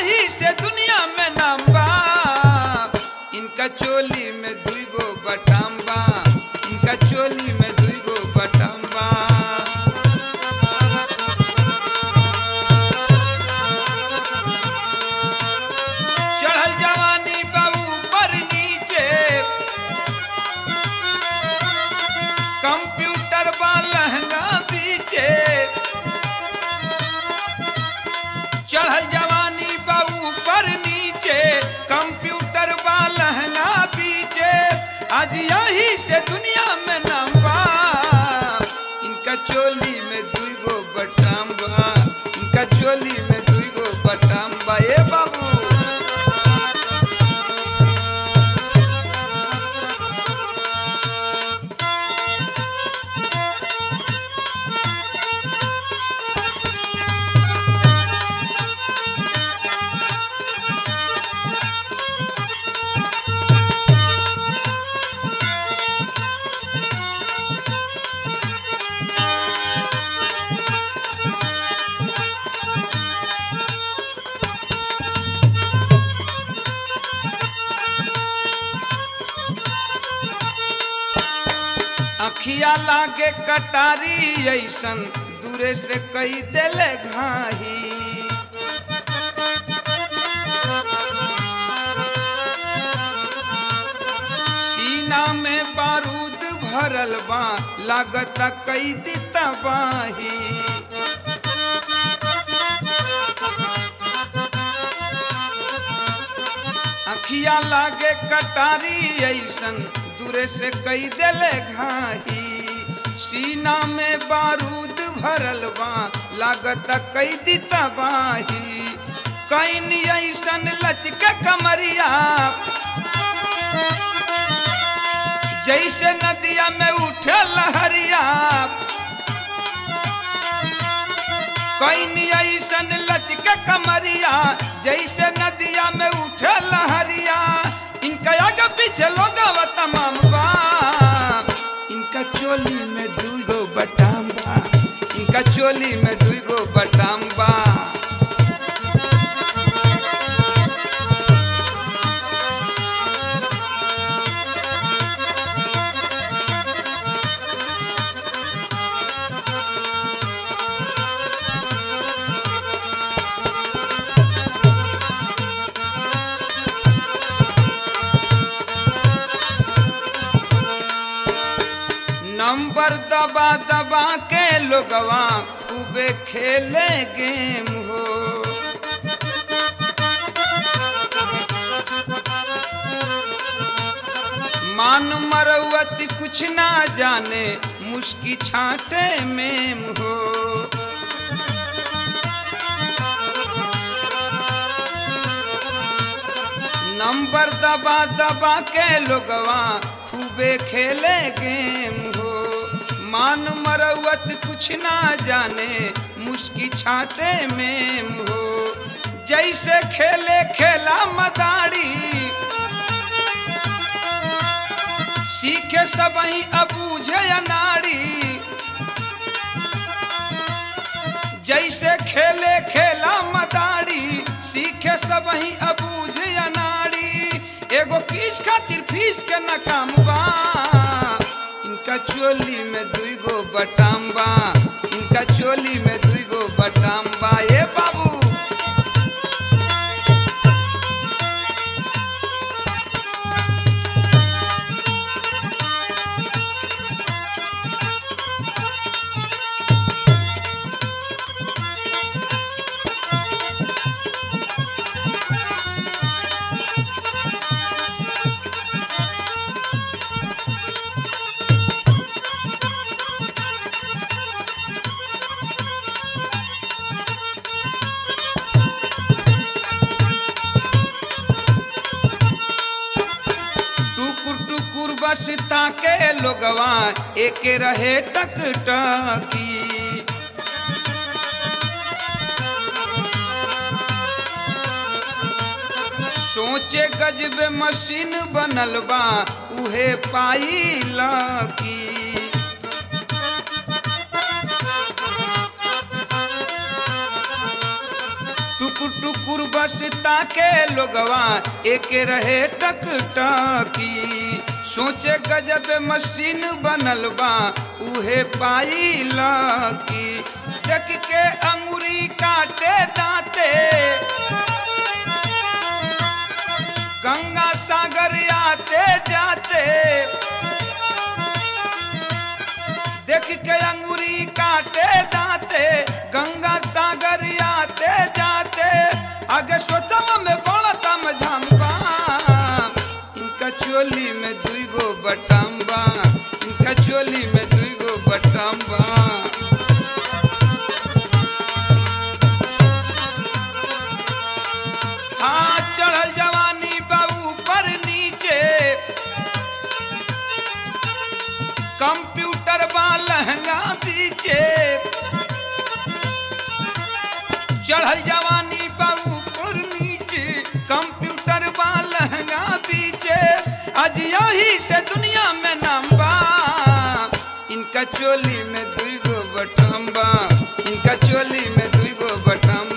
यही से दुनिया में नाम बा इनका चोली में दुई गो बटाम बा इनका चोली में दुई गो बटाम बा चढ़ल जवानी बाबू पर नीचे कंप्यूटर बा लहंगा पीछे चढ़ल जवानी बा ऊपर नीचे कंप्यूटर बा लहंगा पीछे आज यही से दुनिया में नाम बा इनका चोली में दुई गो बटाम बा इनका चोली में दुई गो बटाम बा ए बाबू अखिया लागे कटारी ऐसन दूरे से कई देले घाही सीना में बारूद भरल बा लागत कई दी तबाही अखिया लागे कटारी ऐसन दूरे से कई देले घाही सीना में बारूद भरल बा लागत कई दी तबाही कैन ऐसन लचके कमरिया जैसे नदिया में उठे लहरिया कैन ऐसन लचके कमरिया जैसे नदिया में उठे लहरिया इनका आगे पीछे लोग तमाम बा इनका चोली में दुई गो बटाम बा इनका चोली में दुई गो बटाम बा नंबर दबा दबा के लोगवा खूबे खेले गेम हो मान मरवत कुछ ना जाने मुस्की छाटे में हो नंबर दबा दबा के लोगवा खूबे खेले गेम हो मान मरवत कुछ ना जाने मुस्की छाते में हो जैसे खेले खेला मदारी सीखे सब ही अबूझे अनाड़ी जैसे खेले खेला मदारी सीखे सब ही अबूझ अनाड़ी एगो किस खातिर फीस के नकाम बा इनका चोली में दुई गो बटाम बा इनका चोली में दुई गो बटाम बा ए बाबू टुकुर टुकुर बस ताके लोगवा एक रहे टक टकी सोचे गजबे मशीन बनल बा उहे पाई लकी टुकुर टुकुर टुकुर बस ताके लोगवा एक रहे टक टकी सोचे गजब मशीन बनल बा उहे पाई लकी देख के अंगुरी काटे दांते गंगा सागर आते जाते देख के अंगुरी काटे दांते गंगा सागर आते जाते आगे सोचम में बड़ा मझाम्बा इनका चोली में दुई गो बटाम्बा इनका चोली में दुई गो बटाम्बा हाँ चढ़ल जवानी बाबू पर नीचे कंप्यूटर बा लहंगा पीछे चढ़ल जवानी बाबू पर नीचे कंप्यूटर बा लहंगा पीछे आज यही से दुनिया में नाम बा इनका चोली में दुई गो बटम्बा इनका चोली में दुई गो बटम्बा